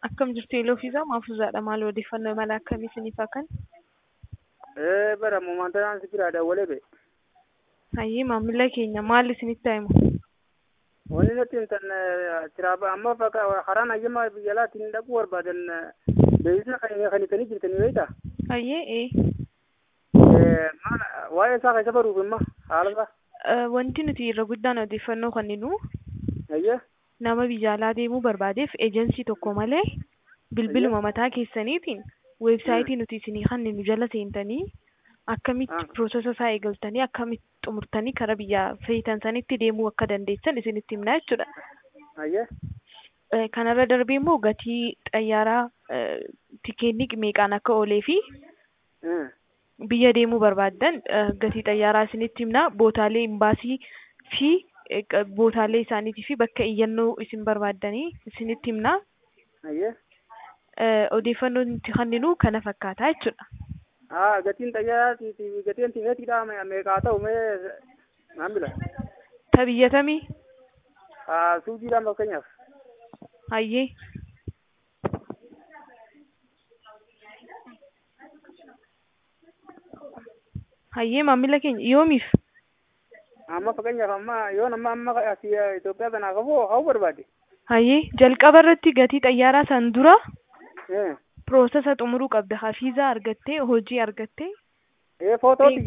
Akkam jirtu Iloo fi Maafuuzaadha. Maal odeeffannoo mala akkamii isiniif kan? Eh, bara momentaan si biraa dawwalee be. Hayyee maamila keenya maal isinitti himu? Wanni nuti intan tiraaba amma fakka karaan hayyamaa biyya alaatiin dhaquu barbaadan beeksisa kan kan itanii jirtanii beektaa? Hayyee ee. Eh, maal waa'ee isaa keessa baruuf imma haala isaa. Eh, Wanti nuti irra guddaan odeeffannoo kenninu Hayyee. nama biyya alaa deemuu barbaadeef ejensii tokko malee bilbiluma mataa keessaniitiin weebsaayitii nuti isinii kenninu jala seentanii akkamitti Ah. piroosesa isaa eegaltanii akkamitti xumurtanii karaa biyya feetan sanitti deemuu akka dandeessan isinitti himna jechuudha. Hayyee. Eh, Kanarra darbee immoo gatii xayyaaraa eh, tikeenni meeqaan akka oolee fi Eh. biyya deemuu barbaaddan eh, gatii xayyaaraa isinitti himna bootaalee imbaasii fi eh, qa- bootaalee isaaniitii fi bakka iyyannoo isin barbaaddanii isinitti himna Hayyee. Eh, odeeffannoo nuti kenninu kana fakkaata jechuudha. Ah, gatiin xayyaaraa fi gatiin timeetiidha meeqaa ta'u mee maamila? Ta biyyatamii Ah, suudiidhaan fakkeenyaaf. hayyee hayyee maamila keenya yoomiif Amma fakkeenyaaf amma yoon amma amma asii Itoophiyaa kanaa qabu haa barbaade. hayyee jalqaba irratti gatii xayyaaraa san dura Eh. piroosesa xumuruu qabda hafiizaa argattee hojii argattee Eh, footootti